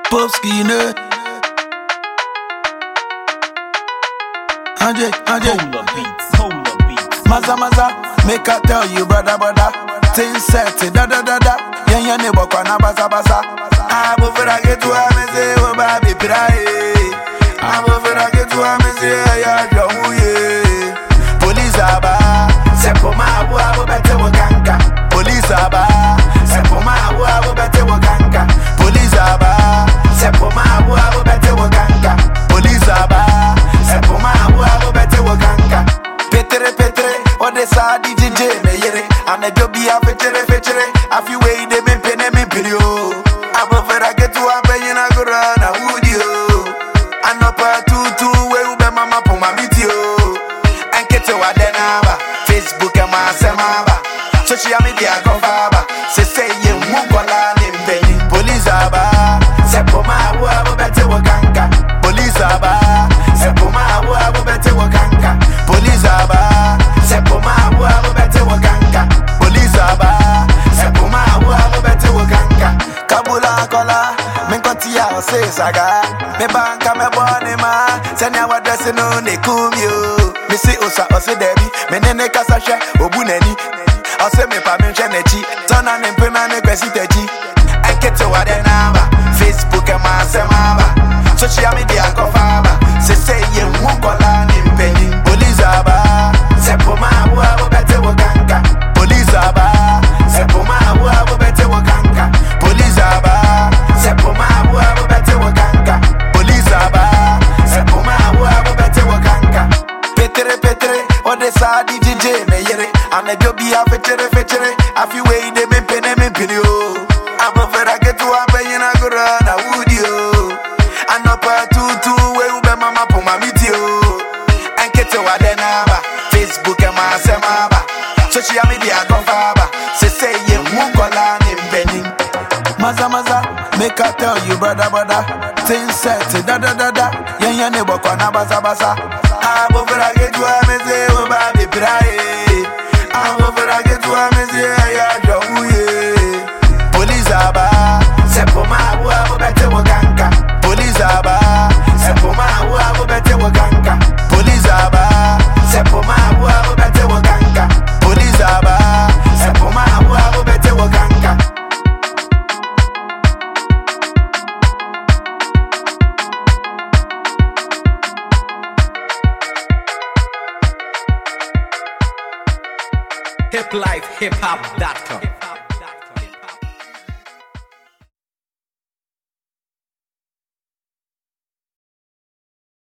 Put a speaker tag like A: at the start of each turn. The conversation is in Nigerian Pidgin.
A: Popski ne. Anje, Anje.
B: Cola beats, cola beats.
A: Maza maza, make I tell you, brother, brother. Things set, da da da da. Yen yen ne bokwa na basa basa. Abo fera get to a me say, oh baby, pray. Abo fera get to a me say, ya jamu ye. Police aba, sepo ma abu abu bete wakanka. Police aba, sepo ma abu abu bete wakanka. Police aba, sepo ma abu abu bete wakanka. Police aba, sepo ma abu abu bete wakanka. Petere petere, ode sa di DJ me yere. Ane jo bi a fetere fetere, a fi wey de me pene me pirio. Abo fera get to a pe yina gura na udio. Anopa tutu we ube mama po mamiti o. Enkete wa denaba, Facebook e ma semaba. Social media confaba, se se ye mukola ni mpeni. Police aba, sepo ma abu abu bete wakanka. Police aba, sepo ma abu abu bete wakanka. Police aba, sepo ma abu abu bete wakanka. Police aba, sepo ma abu abu bete wakanka. Kabula kola, minkoti ya ose saga. Me banka me bone ma, senya wa dresse no ne kumyo. Me si osa ose debi, me nene kasa hwe obu nani. Ose me pa me hwe n'echi, tona ne mpema ne kwesi techi. Enkete wa de naba, Facebook e ma semaba. Social media kofaba, se se ye mukola ni mpeni. Police aba, sepo ma abu abu bete wakanka. Police aba, sepo ma abu abu bete wakanka. Police aba, sepo ma abu abu bete wakanka. Police aba, sepo ma abu abu bete wakanka. Petere petere, ode sa di DJ me yere. Ane jo bi a fetere fetere, a fi wey de me pene me pini o. Abo fera get to a pe yina gura na wudi o. Anopa tutu we ube mama po mamiti o. Enkete wa de naba, Facebook e ma semaba. Social media confaba, se se ye mukola ni mbeni. Maza maza, make I tell you brother brother. Things set, da da da da. Yen yen ne bokwa na basa basa. Abo fera get to a me say o ba be pray. Abo fera get to a me say ya jawu ye. Police aba, sepo ma abu abu bete wakanka. Police aba, sepo ma abu abu bete wakanka. Police aba, sepo ma abu abu bete wakanka. Police aba, sepo ma abu abu bete wakanka.
B: Hiplifehiphop.com.